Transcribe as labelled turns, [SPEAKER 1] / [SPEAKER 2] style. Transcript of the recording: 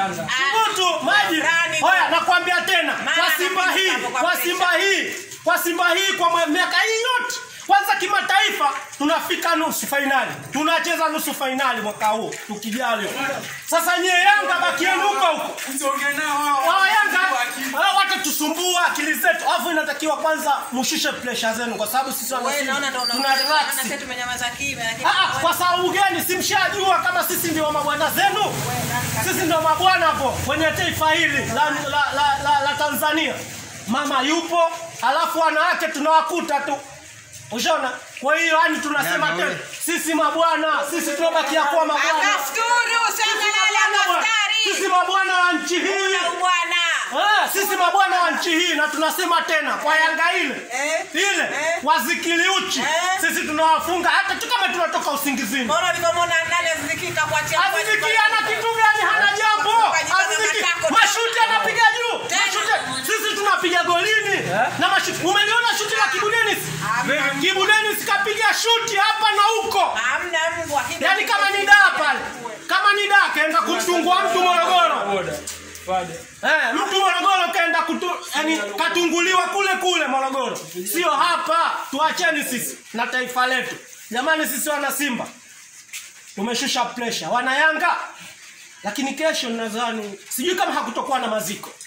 [SPEAKER 1] Yanga.
[SPEAKER 2] Subutu maji.
[SPEAKER 3] Rani.
[SPEAKER 2] Hoya nakwambia tena
[SPEAKER 3] Maana
[SPEAKER 2] kwa Simba
[SPEAKER 3] anapita
[SPEAKER 2] hii,
[SPEAKER 3] hapo kwa
[SPEAKER 2] kwa
[SPEAKER 3] pressure.
[SPEAKER 2] Simba hii, kwa Simba hii kwa mwe- miaka hii yote kwanza kimataifa tunafika nusu fainali, tunacheza nusu fainali mwaka huu tukijali. Sasa nyie Yanga bakieni huko huko,
[SPEAKER 1] Usiongee nao hao.
[SPEAKER 2] wao Yanga hao watatusumbua akili zetu, alafu inatakiwa kwanza mushushe pressure zenu, kwa sababu sisi wana
[SPEAKER 3] Wewe
[SPEAKER 2] Simba
[SPEAKER 3] naona ndo
[SPEAKER 2] tuna
[SPEAKER 3] unaona
[SPEAKER 2] relax.
[SPEAKER 3] sasa tumenyamaza kimya lakini
[SPEAKER 2] Ah, ah, kwa sababu gani? Simshajua kama sisi ndio mabwana zenu, sisi ndio mabwana hapo kwenye taifa hili la, la, la, la, la Tanzania. Mama yupo, alafu wanawake tunawakuta tu, ushaona. Kwa hiyo yani tunasema
[SPEAKER 1] Jana
[SPEAKER 2] tena
[SPEAKER 1] ule.
[SPEAKER 2] sisi mabwana, sisi tunabakia kuwa mabwana,
[SPEAKER 3] Akafuturu sasa lala
[SPEAKER 2] sisi
[SPEAKER 3] daftari.
[SPEAKER 2] mabwana wa nchi hii.
[SPEAKER 3] Na bwana.
[SPEAKER 2] Ah, sisi mabwana wa nchi hii na tunasema tena kwa Yanga ile
[SPEAKER 3] Eh.
[SPEAKER 2] ile
[SPEAKER 3] Eh.
[SPEAKER 2] wazikili uchi
[SPEAKER 3] Eh.
[SPEAKER 2] sisi tunawafunga hata tu kama tunatoka usingizini.
[SPEAKER 3] Mbona ulivyomwona nani azikika kuachia
[SPEAKER 2] Aziziki ana kitu gani? Hana jambo. Aziziki mashuti anapiga juu. Mashuti sisi tunapiga golini na mashuti. Umeliona shuti la Kibu Dennis? Kibu Dennis kapiga shuti hapa na huko.
[SPEAKER 3] Hamna mbwa.
[SPEAKER 2] Yaani kama ni daa pale. Kama ni daa kaenda kumtungua mtu Morogoro.
[SPEAKER 1] Boda. Boda.
[SPEAKER 2] Eh, mtu Morogoro kaenda kutu, yani katunguliwa kule kule Morogoro, sio hapa. Tuacheni sisi na taifa letu jamani. Sisi wana Simba tumeshusha pressure, wana Yanga, lakini kesho nadhani, sijui kama hakutokuwa na maziko